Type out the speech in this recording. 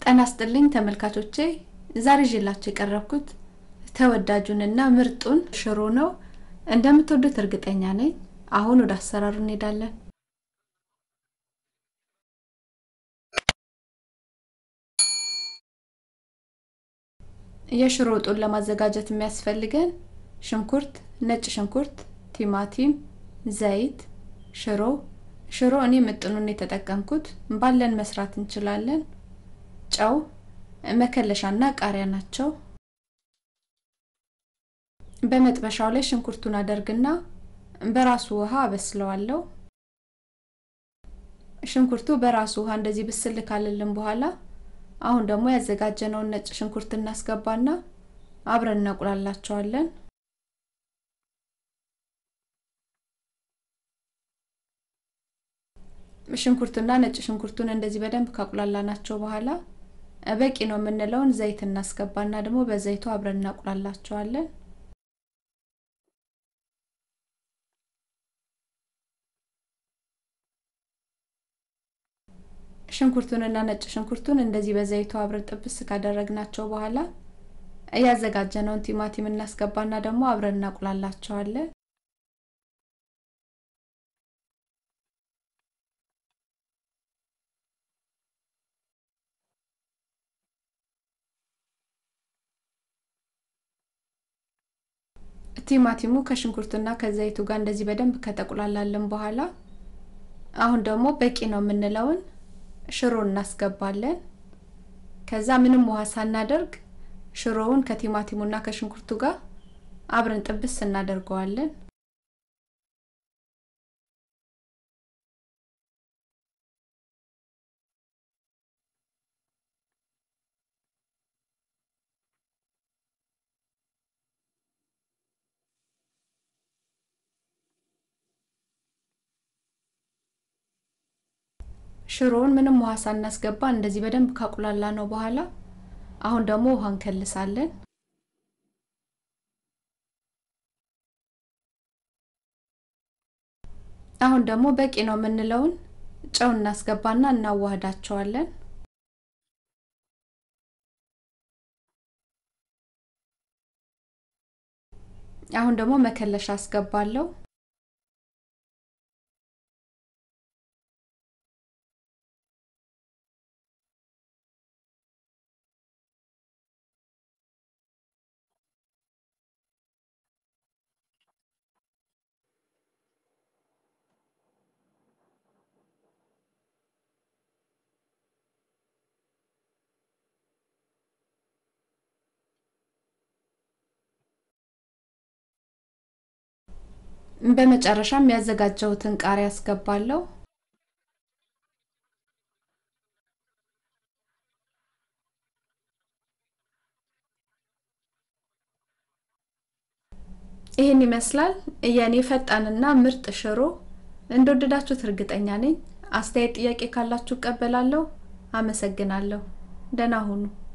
ጤና ይስጥልኝ ተመልካቾቼ ዛሬ ይዤላችሁ የቀረብኩት ተወዳጁንና ምርጡን ሽሮ ነው። እንደምትወዱት እርግጠኛ ነኝ። አሁን ወደ አሰራሩ እንሄዳለን። የሽሮ ወጡን ለማዘጋጀት የሚያስፈልገን ሽንኩርት፣ ነጭ ሽንኩርት፣ ቲማቲም፣ ዘይት፣ ሽሮ ሽሮ እኔ ምጥኑን የተጠቀምኩት ባለን መስራት እንችላለን። ጨው፣ መከለሻና ቃሪያ ናቸው። በመጥበሻው ላይ ሽንኩርቱን አደርግና በራሱ ውሃ አበስለዋለሁ። ሽንኩርቱ በራሱ ውሃ እንደዚህ ብስል ካለልን በኋላ አሁን ደግሞ ያዘጋጀነውን ነጭ ሽንኩርት እናስገባና አብረን እናቁላላቸዋለን። ሽንኩርቱና ነጭ ሽንኩርቱን እንደዚህ በደንብ ካቁላላናቸው በኋላ በቂ ነው የምንለውን ዘይት እናስገባና ደግሞ በዘይቱ አብረን እናቁላላቸዋለን። ሽንኩርቱንና ነጭ ሽንኩርቱን እንደዚህ በዘይቱ አብረን ጥብስ ካደረግናቸው በኋላ እያዘጋጀነውን ቲማቲም እናስገባና ደግሞ አብረን እናቁላላቸዋለን። ቲማቲሙ ከሽንኩርቱና ከዘይቱ ጋር እንደዚህ በደንብ ከተቁላላለን በኋላ አሁን ደግሞ በቂ ነው የምንለውን ሽሮ እናስገባለን። ከዛ ምንም ውሃ ሳናደርግ ሽሮውን ከቲማቲሙና ከሽንኩርቱ ጋር አብረን ጥብስ እናደርገዋለን። ሽሮውን ምንም ውሃ ሳናስገባ እንደዚህ በደንብ ካቁላላ ነው በኋላ አሁን ደግሞ ውሃ እንከልሳለን። አሁን ደግሞ በቂ ነው የምንለውን ጨው እናስገባና እናዋህዳቸዋለን። አሁን ደግሞ መከለሻ አስገባለሁ። በመጨረሻም ያዘጋጀሁትን ቃሪያ አስገባለሁ። ይህን ይመስላል የኔ ፈጣንና ምርጥ ሽሮ። እንደወደዳችሁት እርግጠኛ ነኝ። አስተያየት፣ ጥያቄ ካላችሁ እቀበላለሁ። አመሰግናለሁ። ደህና ሁኑ።